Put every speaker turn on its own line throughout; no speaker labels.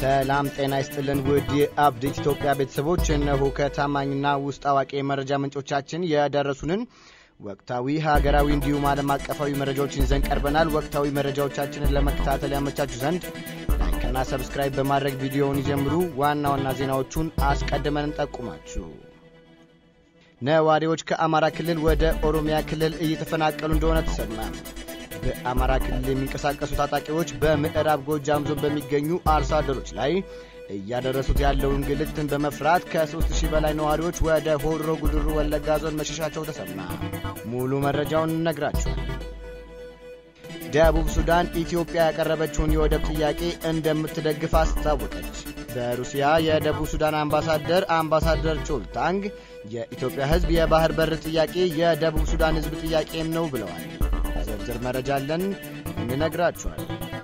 ሰላም ጤና ይስጥልን ውድ የአፕዴት ኢትዮጵያ ቤተሰቦች፣ እነሆ ከታማኝና ውስጥ አዋቂ የመረጃ ምንጮቻችን የደረሱንን ወቅታዊ ሀገራዊ እንዲሁም ዓለም አቀፋዊ መረጃዎችን ይዘን ቀርበናል። ወቅታዊ መረጃዎቻችንን ለመከታተል ያመቻችሁ ዘንድ ላይክና ሰብስክራይብ በማድረግ ቪዲዮውን ይጀምሩ። ዋና ዋና ዜናዎቹን አስቀድመን እንጠቁማችሁ። ነዋሪዎች ከአማራ ክልል ወደ ኦሮሚያ ክልል እየተፈናቀሉ እንደሆነ ተሰማ። በአማራ ክልል የሚንቀሳቀሱ ታጣቂዎች በምዕራብ ጎጃም ዞን በሚገኙ አርሶ አደሮች ላይ እያደረሱት ያለውን እንግልትን በመፍራት ከ3000 በላይ ነዋሪዎች ወደ ሆሮ ጉድሩ ወለጋ ዞን መሸሻቸው ተሰማ። ሙሉ መረጃውን እነግራችኋል። ደቡብ ሱዳን ኢትዮጵያ ያቀረበችውን የወደብ ጥያቄ እንደምትደግፍ አስታወቀች። በሩሲያ የደቡብ ሱዳን አምባሳደር አምባሳደር ቾልታንግ የኢትዮጵያ ሕዝብ የባህር በር ጥያቄ የደቡብ ሱዳን ሕዝብ ጥያቄም ነው ብለዋል። ዝርዝር መረጃ አለን እንነግራችኋል።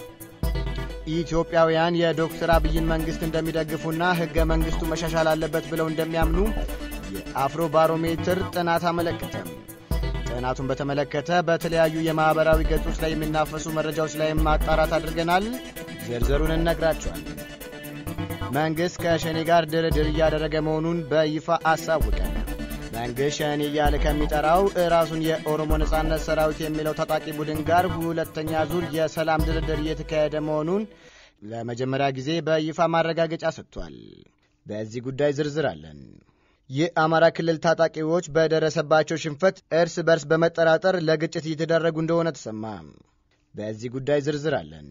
ኢትዮጵያውያን የዶክተር አብይን መንግሥት እንደሚደግፉና ሕገ መንግሥቱ መሻሻል አለበት ብለው እንደሚያምኑ የአፍሮ ባሮሜትር ጥናት አመለከተም። ጥናቱን በተመለከተ በተለያዩ የማኅበራዊ ገጾች ላይ የሚናፈሱ መረጃዎች ላይ ማጣራት አድርገናል። ዝርዝሩን እነግራችኋለን። መንግሥት ከሸኔ ጋር ድርድር እያደረገ መሆኑን በይፋ አሳወቀ። መንግሥት ሸኔ እያለ ከሚጠራው ራሱን የኦሮሞ ነጻነት ሰራዊት የሚለው ታጣቂ ቡድን ጋር ሁለተኛ ዙር የሰላም ድርድር እየተካሄደ መሆኑን ለመጀመሪያ ጊዜ በይፋ ማረጋገጫ ሰጥቷል። በዚህ ጉዳይ ዝርዝር አለን። የአማራ ክልል ታጣቂዎች በደረሰባቸው ሽንፈት እርስ በርስ በመጠራጠር ለግጭት እየተደረጉ እንደሆነ ተሰማ። በዚህ ጉዳይ ዝርዝር አለን።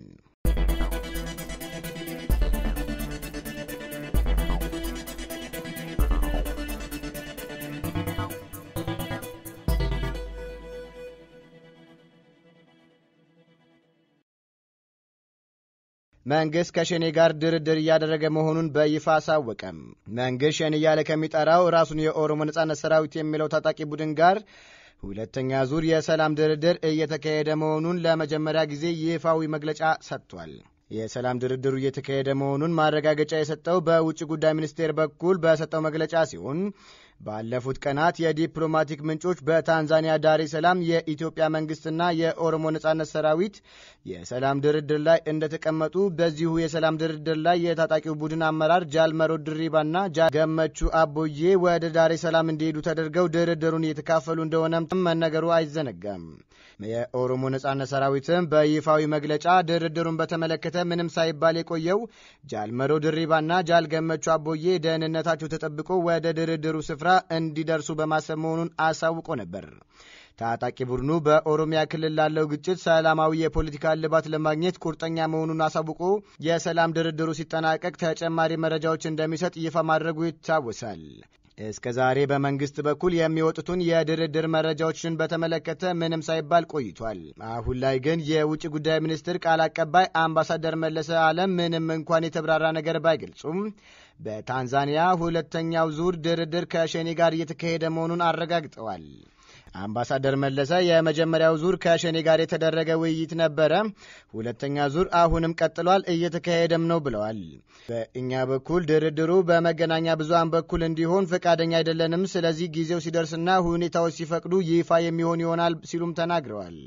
መንግሥት ከሸኔ ጋር ድርድር እያደረገ መሆኑን በይፋ አሳወቀም። መንግሥት ሸኔ እያለ ከሚጠራው ራሱን የኦሮሞ ነጻነት ሰራዊት የሚለው ታጣቂ ቡድን ጋር ሁለተኛ ዙር የሰላም ድርድር እየተካሄደ መሆኑን ለመጀመሪያ ጊዜ ይፋዊ መግለጫ ሰጥቷል። የሰላም ድርድሩ እየተካሄደ መሆኑን ማረጋገጫ የሰጠው በውጭ ጉዳይ ሚኒስቴር በኩል በሰጠው መግለጫ ሲሆን ባለፉት ቀናት የዲፕሎማቲክ ምንጮች በታንዛኒያ ዳሬ ሰላም የኢትዮጵያ መንግስትና የኦሮሞ ነጻነት ሰራዊት የሰላም ድርድር ላይ እንደተቀመጡ በዚሁ የሰላም ድርድር ላይ የታጣቂው ቡድን አመራር ጃልመሮ ድሪባና ጃ ገመቹ አቦዬ ወደ ዳሬ ሰላም እንዲሄዱ ተደርገው ድርድሩን እየተካፈሉ እንደሆነም መነገሩ አይዘነጋም። የኦሮሞ ነጻነት ሰራዊትም በይፋዊ መግለጫ ድርድሩን በተመለከተ ምንም ሳይባል የቆየው ጃልመሮ ድሪባና ጃል ገመቹ አቦዬ ደህንነታቸው ተጠብቆ ወደ ድርድሩ ስፍራ እንዲደርሱ በማሰብ መሆኑን አሳውቆ ነበር። ታጣቂ ቡድኑ በኦሮሚያ ክልል ላለው ግጭት ሰላማዊ የፖለቲካ እልባት ለማግኘት ቁርጠኛ መሆኑን አሳውቆ የሰላም ድርድሩ ሲጠናቀቅ ተጨማሪ መረጃዎች እንደሚሰጥ ይፋ ማድረጉ ይታወሳል። እስከ ዛሬ በመንግስት በኩል የሚወጡትን የድርድር መረጃዎችን በተመለከተ ምንም ሳይባል ቆይቷል። አሁን ላይ ግን የውጭ ጉዳይ ሚኒስትር ቃል አቀባይ አምባሳደር መለሰ አለም ምንም እንኳን የተብራራ ነገር ባይገልጹም በታንዛኒያ ሁለተኛው ዙር ድርድር ከሸኔ ጋር እየተካሄደ መሆኑን አረጋግጠዋል። አምባሳደር መለሰ የመጀመሪያው ዙር ከሸኔ ጋር የተደረገ ውይይት ነበረ፣ ሁለተኛ ዙር አሁንም ቀጥሏል፣ እየተካሄደም ነው ብለዋል። በእኛ በኩል ድርድሩ በመገናኛ ብዙሃን በኩል እንዲሆን ፈቃደኛ አይደለንም። ስለዚህ ጊዜው ሲደርስና ሁኔታዎች ሲፈቅዱ ይፋ የሚሆን ይሆናል ሲሉም ተናግረዋል።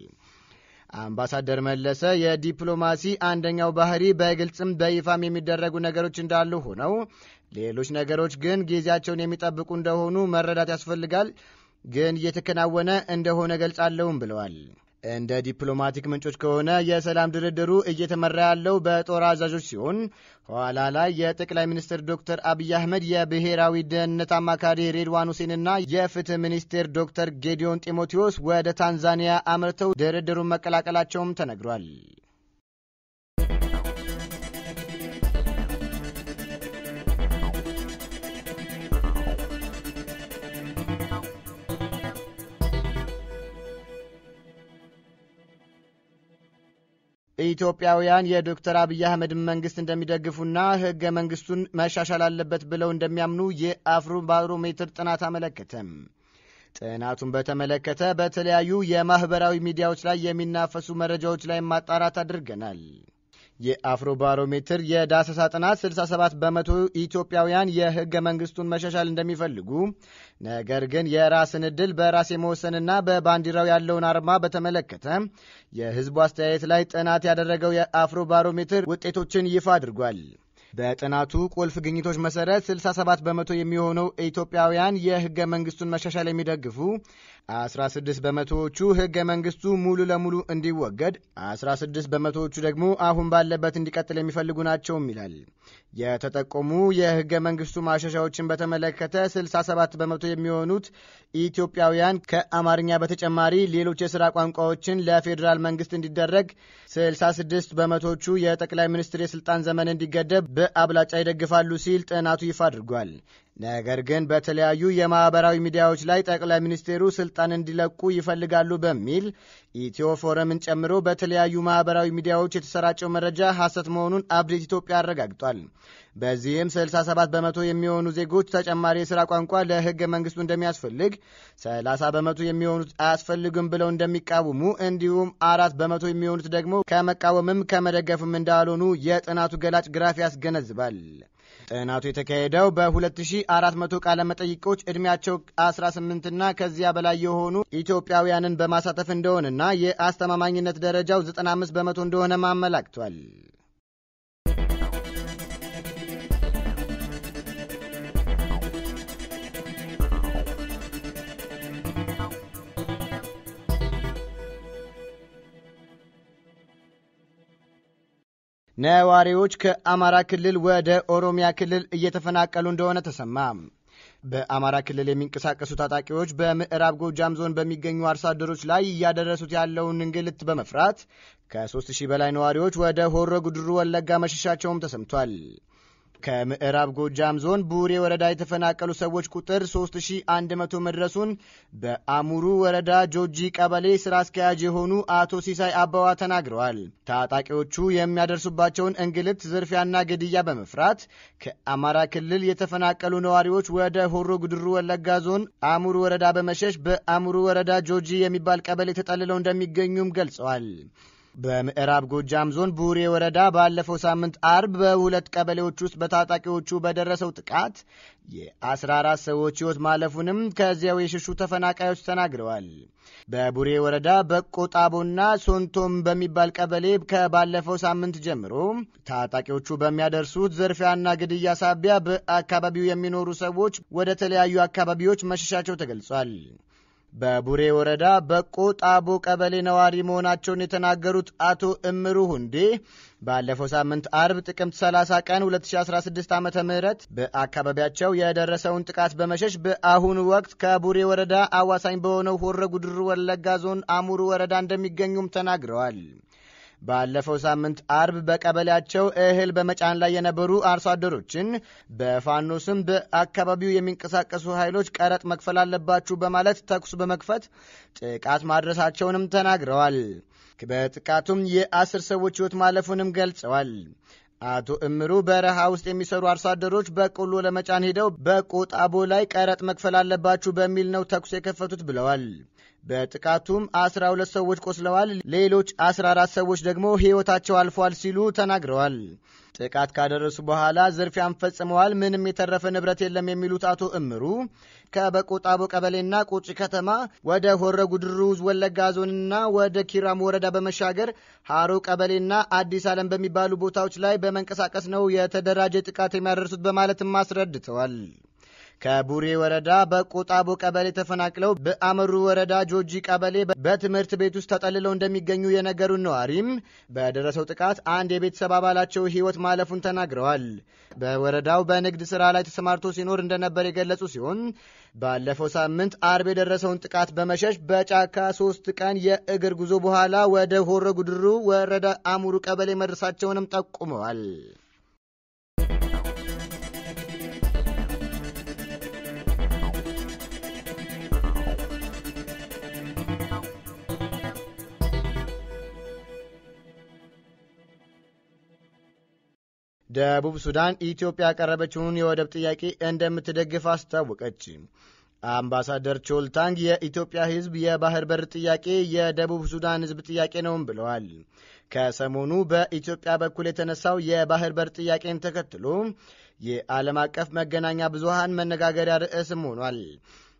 አምባሳደር መለሰ የዲፕሎማሲ አንደኛው ባህሪ በግልጽም በይፋም የሚደረጉ ነገሮች እንዳሉ ሆነው ሌሎች ነገሮች ግን ጊዜያቸውን የሚጠብቁ እንደሆኑ መረዳት ያስፈልጋል ግን እየተከናወነ እንደሆነ ገልጻለሁም ብለዋል። እንደ ዲፕሎማቲክ ምንጮች ከሆነ የሰላም ድርድሩ እየተመራ ያለው በጦር አዛዦች ሲሆን ኋላ ላይ የጠቅላይ ሚኒስትር ዶክተር አብይ አህመድ የብሔራዊ ደህንነት አማካሪ ሬድዋን ሁሴንና የፍትህ ሚኒስቴር ዶክተር ጌዲዮን ጢሞቴዎስ ወደ ታንዛኒያ አምርተው ድርድሩን መቀላቀላቸውም ተነግሯል። ኢትዮጵያውያን የዶክተር አብይ አህመድን መንግስት እንደሚደግፉና ህገ መንግስቱን መሻሻል አለበት ብለው እንደሚያምኑ የአፍሮ ባሮሜትር ጥናት አመለከተም። ጥናቱን በተመለከተ በተለያዩ የማኅበራዊ ሚዲያዎች ላይ የሚናፈሱ መረጃዎች ላይ ማጣራት አድርገናል። የአፍሮ ባሮሜትር የዳሰሳ ጥናት 67 በመቶ ኢትዮጵያውያን የህገ መንግስቱን መሻሻል እንደሚፈልጉ፣ ነገር ግን የራስን ዕድል በራስ የመወሰንና በባንዲራው ያለውን አርማ በተመለከተ የህዝቡ አስተያየት ላይ ጥናት ያደረገው የአፍሮ ባሮሜትር ውጤቶችን ይፋ አድርጓል። በጥናቱ ቁልፍ ግኝቶች መሰረት 67 በመቶ የሚሆነው ኢትዮጵያውያን የህገ መንግስቱን መሻሻል የሚደግፉ፣ 16 በመቶዎቹ ህገ መንግስቱ ሙሉ ለሙሉ እንዲወገድ፣ 16 በመቶዎቹ ደግሞ አሁን ባለበት እንዲቀጥል የሚፈልጉ ናቸውም ይላል። የተጠቆሙ የህገ መንግስቱ ማሻሻዎችን በተመለከተ 67 በመቶ የሚሆኑት ኢትዮጵያውያን ከአማርኛ በተጨማሪ ሌሎች የሥራ ቋንቋዎችን ለፌዴራል መንግስት እንዲደረግ፣ 66 በመቶዎቹ የጠቅላይ ሚኒስትር የሥልጣን ዘመን እንዲገደብ በአብላጫ ይደግፋሉ ሲል ጥናቱ ይፋ አድርጓል። ነገር ግን በተለያዩ የማኅበራዊ ሚዲያዎች ላይ ጠቅላይ ሚኒስቴሩ ስልጣን እንዲለቁ ይፈልጋሉ በሚል ኢትዮ ፎረምን ጨምሮ በተለያዩ ማኅበራዊ ሚዲያዎች የተሰራጨው መረጃ ሐሰት መሆኑን አብዴት ኢትዮጵያ አረጋግጧል። በዚህም 67 በመቶ የሚሆኑ ዜጎች ተጨማሪ የሥራ ቋንቋ ለሕገ መንግሥቱ እንደሚያስፈልግ፣ 30 በመቶ የሚሆኑት አያስፈልግም ብለው እንደሚቃወሙ እንዲሁም አራት በመቶ የሚሆኑት ደግሞ ከመቃወምም ከመደገፍም እንዳልሆኑ የጥናቱ ገላጭ ግራፍ ያስገነዝባል። ጥናቱ የተካሄደው በ2400 ቃለ መጠይቆች ዕድሜያቸው 18ና ከዚያ በላይ የሆኑ ኢትዮጵያውያንን በማሳተፍ እንደሆነና የአስተማማኝነት ደረጃው 95 በመቶ እንደሆነ አመላክቷል። ነዋሪዎች ከአማራ ክልል ወደ ኦሮሚያ ክልል እየተፈናቀሉ እንደሆነ ተሰማ። በአማራ ክልል የሚንቀሳቀሱ ታጣቂዎች በምዕራብ ጎጃም ዞን በሚገኙ አርሶ አደሮች ላይ እያደረሱት ያለውን እንግልት በመፍራት ከሦስት ሺህ በላይ ነዋሪዎች ወደ ሆሮ ጉድሩ ወለጋ መሸሻቸውም ተሰምቷል። ከምዕራብ ጎጃም ዞን ቡሬ ወረዳ የተፈናቀሉ ሰዎች ቁጥር 3100 መድረሱን በአሙሩ ወረዳ ጆጂ ቀበሌ ስራ አስኪያጅ የሆኑ አቶ ሲሳይ አበዋ ተናግረዋል። ታጣቂዎቹ የሚያደርሱባቸውን እንግልት፣ ዝርፊያና ግድያ በመፍራት ከአማራ ክልል የተፈናቀሉ ነዋሪዎች ወደ ሆሮ ጉድሩ ወለጋ ዞን አሙሩ ወረዳ በመሸሽ በአሙሩ ወረዳ ጆጂ የሚባል ቀበሌ ተጠልለው እንደሚገኙም ገልጸዋል። በምዕራብ ጎጃም ዞን ቡሬ ወረዳ ባለፈው ሳምንት አርብ በሁለት ቀበሌዎች ውስጥ በታጣቂዎቹ በደረሰው ጥቃት የ14 ሰዎች ሕይወት ማለፉንም ከዚያው የሸሹ ተፈናቃዮች ተናግረዋል። በቡሬ ወረዳ በቆጣቦና ሶንቶም በሚባል ቀበሌ ከባለፈው ሳምንት ጀምሮ ታጣቂዎቹ በሚያደርሱት ዝርፊያና ግድያ ሳቢያ በአካባቢው የሚኖሩ ሰዎች ወደ ተለያዩ አካባቢዎች መሸሻቸው ተገልጿል። በቡሬ ወረዳ በቆ ጣቦ ቀበሌ ነዋሪ መሆናቸውን የተናገሩት አቶ እምሩ ሁንዴ ባለፈው ሳምንት አርብ ጥቅምት 30 ቀን 2016 ዓ ም በአካባቢያቸው የደረሰውን ጥቃት በመሸሽ በአሁኑ ወቅት ከቡሬ ወረዳ አዋሳኝ በሆነው ሆረ ጉድሩ ወለጋ ዞን አሙሩ ወረዳ እንደሚገኙም ተናግረዋል። ባለፈው ሳምንት አርብ በቀበሌያቸው እህል በመጫን ላይ የነበሩ አርሶ አደሮችን በፋኖ ስም በአካባቢው የሚንቀሳቀሱ ኃይሎች ቀረጥ መክፈል አለባችሁ በማለት ተኩስ በመክፈት ጥቃት ማድረሳቸውንም ተናግረዋል። በጥቃቱም የአስር ሰዎች ሕይወት ማለፉንም ገልጸዋል። አቶ እምሩ በረሃ ውስጥ የሚሰሩ አርሶ አደሮች በቆሎ ለመጫን ሄደው በቆጣቦ ላይ ቀረጥ መክፈል አለባችሁ በሚል ነው ተኩስ የከፈቱት ብለዋል። በጥቃቱም 12 ሰዎች ቆስለዋል፣ ሌሎች 14 ሰዎች ደግሞ ሕይወታቸው አልፏል ሲሉ ተናግረዋል። ጥቃት ካደረሱ በኋላ ዝርፊያን ፈጽመዋል፣ ምንም የተረፈ ንብረት የለም የሚሉት አቶ እምሩ ከበቆጣቦ ቀበሌና ቁጭ ከተማ ወደ ሆረ ጉድሩ ወለጋ ዞንና ወደ ኪራም ወረዳ በመሻገር ሃሮ ቀበሌና አዲስ ዓለም በሚባሉ ቦታዎች ላይ በመንቀሳቀስ ነው የተደራጀ ጥቃት የሚያደርሱት በማለትም አስረድተዋል። ከቡሬ ወረዳ በቆጣቦ ቀበሌ ተፈናቅለው በአመሩ ወረዳ ጆጂ ቀበሌ በትምህርት ቤት ውስጥ ተጠልለው እንደሚገኙ የነገሩን ነዋሪም በደረሰው ጥቃት አንድ የቤተሰብ አባላቸው ሕይወት ማለፉን ተናግረዋል። በወረዳው በንግድ ሥራ ላይ ተሰማርቶ ሲኖር እንደነበር የገለጹ ሲሆን ባለፈው ሳምንት አርብ የደረሰውን ጥቃት በመሸሽ በጫካ ሶስት ቀን የእግር ጉዞ በኋላ ወደ ሆረ ጉድሩ ወረዳ አሙሩ ቀበሌ መድረሳቸውንም ጠቁመዋል። ደቡብ ሱዳን ኢትዮጵያ ያቀረበችውን የወደብ ጥያቄ እንደምትደግፍ አስታወቀች። አምባሳደር ቾልታንግ የኢትዮጵያ ሕዝብ የባህር በር ጥያቄ የደቡብ ሱዳን ሕዝብ ጥያቄ ነውም ብለዋል። ከሰሞኑ በኢትዮጵያ በኩል የተነሳው የባህር በር ጥያቄን ተከትሎ የዓለም አቀፍ መገናኛ ብዙሃን መነጋገሪያ ርዕስም ሆኗል።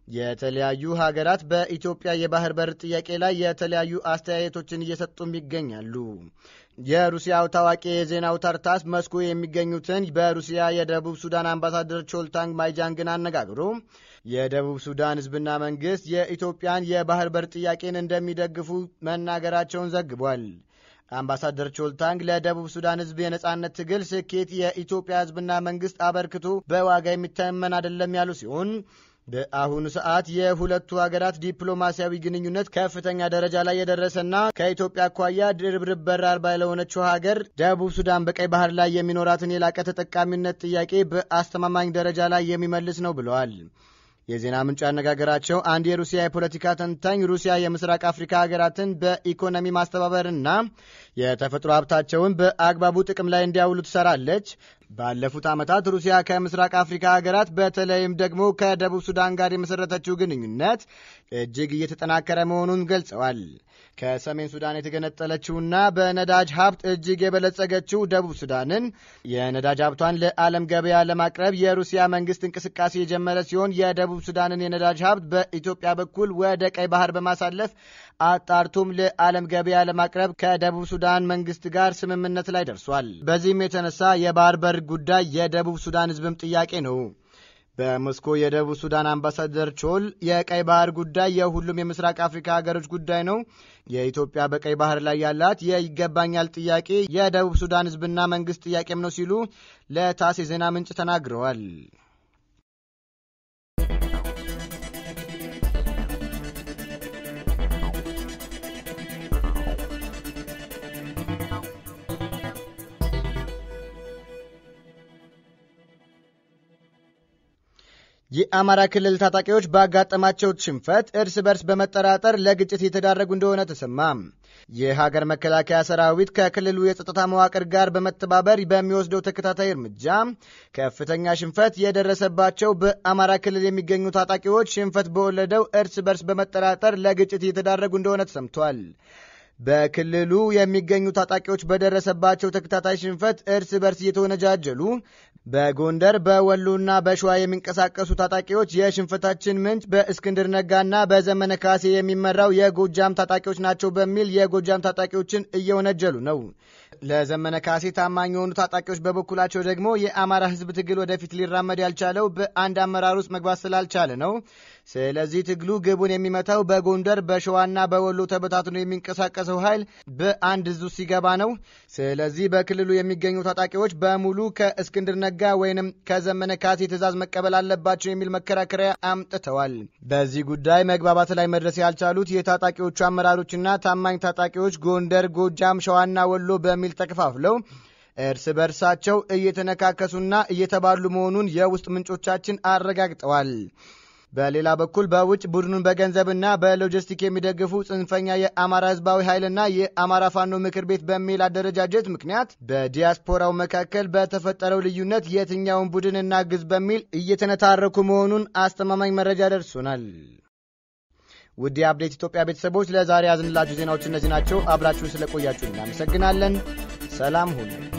የተለያዩ ሀገራት በኢትዮጵያ የባህር በር ጥያቄ ላይ የተለያዩ አስተያየቶችን እየሰጡም ይገኛሉ። የሩሲያው ታዋቂ የዜና አውታር ታስ መስኮ የሚገኙትን በሩሲያ የደቡብ ሱዳን አምባሳደር ቾልታንግ ማይጃንግን አነጋግሮ የደቡብ ሱዳን ሕዝብና መንግስት የኢትዮጵያን የባህር በር ጥያቄን እንደሚደግፉ መናገራቸውን ዘግቧል። አምባሳደር ቾልታንግ ለደቡብ ሱዳን ሕዝብ የነጻነት ትግል ስኬት የኢትዮጵያ ሕዝብና መንግስት አበርክቶ በዋጋ የሚተመን አይደለም ያሉ ሲሆን በአሁኑ ሰዓት የሁለቱ ሀገራት ዲፕሎማሲያዊ ግንኙነት ከፍተኛ ደረጃ ላይ የደረሰና ከኢትዮጵያ አኳያ ድርብርብ በር አልባ ለሆነችው ሀገር ደቡብ ሱዳን በቀይ ባህር ላይ የሚኖራትን የላቀ ተጠቃሚነት ጥያቄ በአስተማማኝ ደረጃ ላይ የሚመልስ ነው ብለዋል። የዜና ምንጭ ያነጋገራቸው አንድ የሩሲያ የፖለቲካ ተንታኝ ሩሲያ የምስራቅ አፍሪካ ሀገራትን በኢኮኖሚ ማስተባበርና የተፈጥሮ ሀብታቸውን በአግባቡ ጥቅም ላይ እንዲያውሉ ትሰራለች። ባለፉት ዓመታት ሩሲያ ከምስራቅ አፍሪካ ሀገራት በተለይም ደግሞ ከደቡብ ሱዳን ጋር የመሰረተችው ግንኙነት እጅግ እየተጠናከረ መሆኑን ገልጸዋል። ከሰሜን ሱዳን የተገነጠለችውና በነዳጅ ሀብት እጅግ የበለጸገችው ደቡብ ሱዳንን የነዳጅ ሀብቷን ለዓለም ገበያ ለማቅረብ የሩሲያ መንግስት እንቅስቃሴ የጀመረ ሲሆን የደቡብ ሱዳንን የነዳጅ ሀብት በኢትዮጵያ በኩል ወደ ቀይ ባህር በማሳለፍ አጣርቶም ለዓለም ገበያ ለማቅረብ ከደቡብ ሱዳን መንግስት ጋር ስምምነት ላይ ደርሷል። በዚህም የተነሳ የባህር በር ጉዳይ የደቡብ ሱዳን ህዝብም ጥያቄ ነው። በሞስኮ የደቡብ ሱዳን አምባሳደር ቾል የቀይ ባህር ጉዳይ የሁሉም የምስራቅ አፍሪካ ሀገሮች ጉዳይ ነው። የኢትዮጵያ በቀይ ባህር ላይ ያላት የይገባኛል ጥያቄ የደቡብ ሱዳን ህዝብና መንግስት ጥያቄም ነው ሲሉ ለታስ የዜና ምንጭ ተናግረዋል። የአማራ ክልል ታጣቂዎች ባጋጠማቸው ሽንፈት እርስ በርስ በመጠራጠር ለግጭት የተዳረጉ እንደሆነ ተሰማ። የሀገር መከላከያ ሰራዊት ከክልሉ የጸጥታ መዋቅር ጋር በመተባበር በሚወስደው ተከታታይ እርምጃ ከፍተኛ ሽንፈት የደረሰባቸው በአማራ ክልል የሚገኙ ታጣቂዎች ሽንፈት በወለደው እርስ በርስ በመጠራጠር ለግጭት የተዳረጉ እንደሆነ ተሰምቷል። በክልሉ የሚገኙ ታጣቂዎች በደረሰባቸው ተከታታይ ሽንፈት እርስ በርስ እየተወነጃጀሉ በጎንደር በወሎና በሸዋ የሚንቀሳቀሱ ታጣቂዎች የሽንፈታችን ምንጭ በእስክንድር ነጋና በዘመነ ካሴ የሚመራው የጎጃም ታጣቂዎች ናቸው በሚል የጎጃም ታጣቂዎችን እየወነጀሉ ነው። ለዘመነ ካሴ ታማኝ የሆኑ ታጣቂዎች በበኩላቸው ደግሞ የአማራ ሕዝብ ትግል ወደፊት ሊራመድ ያልቻለው በአንድ አመራር ውስጥ መግባት ስላልቻለ ነው። ስለዚህ ትግሉ ግቡን የሚመታው በጎንደር በሸዋና በወሎ ተበታትኖ የሚንቀሳቀሰው ኃይል በአንድ እዙ ሲገባ ነው። ስለዚህ በክልሉ የሚገኙ ታጣቂዎች በሙሉ ከእስክንድር ነጋ ወይንም ከዘመነ ካሴ ትዕዛዝ መቀበል አለባቸው የሚል መከራከሪያ አምጥተዋል። በዚህ ጉዳይ መግባባት ላይ መድረስ ያልቻሉት የታጣቂዎቹ አመራሮችና ታማኝ ታጣቂዎች ጎንደር፣ ጎጃም፣ ሸዋና ወሎ በሚል ተከፋፍለው እርስ በርሳቸው እየተነካከሱና እየተባሉ መሆኑን የውስጥ ምንጮቻችን አረጋግጠዋል። በሌላ በኩል በውጭ ቡድኑን በገንዘብና በሎጂስቲክ የሚደግፉ ጽንፈኛ የአማራ ህዝባዊ ኃይልና የአማራ ፋኖ ምክር ቤት በሚል አደረጃጀት ምክንያት በዲያስፖራው መካከል በተፈጠረው ልዩነት የትኛውን ቡድን እናግዝ በሚል እየተነታረኩ መሆኑን አስተማማኝ መረጃ ደርሶናል። ውድ የአፕዴት ኢትዮጵያ ቤተሰቦች ለዛሬ ያዝንላችሁ ዜናዎች እነዚህ ናቸው። አብራችሁን ስለቆያችሁ እናመሰግናለን። ሰላም ሁኑ።